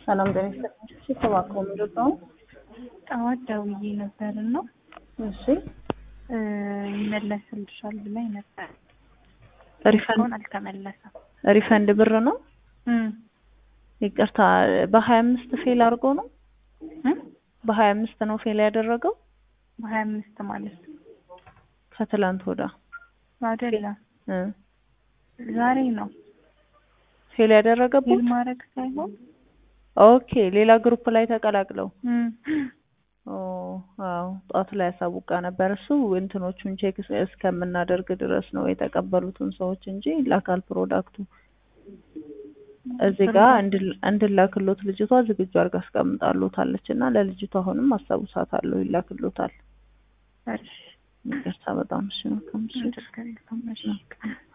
ሰላም ጤና ይስጥልኝ። ተባክሮ ምንድን ነው? ጠዋት ደውዬ ነበር እና እሺ ይመለስልሻል ብላኝ ነበር። ሪፈንድ እስካሁን አልተመለሰም። ሪፈንድ ብር ነው። እም ይቅርታ በሀያ አምስት ፌል አድርጎ ነው። እም በሀያ አምስት ነው ፌል ያደረገው በሀያ አምስት ማለት ነው ከትላንት ወዳ አይደለም፣ እ ዛሬ ነው ፌል ያደረገበት ፊል ማድረግ ሳይሆን ኦኬ ሌላ ግሩፕ ላይ ተቀላቅለው እም ኦ አዎ ጠዋት ላይ ያሳውቃ ነበር። እሱ እንትኖቹን ቼክ እስከምናደርግ ድረስ ነው የተቀበሉትን ሰዎች እንጂ ይላካል ፕሮዳክቱ። እዚህ ጋር እንድል- እንድላክሎት ልጅቷ ዝግጁ አድርጋ አስቀምጣሎታለች እና ለልጅቷ አሁንም አስታውሳታለሁ ይላክሎታል። እሺ ይቅርታ በጣም እሺ መልካም እሺ ችግር የለውም። እሺ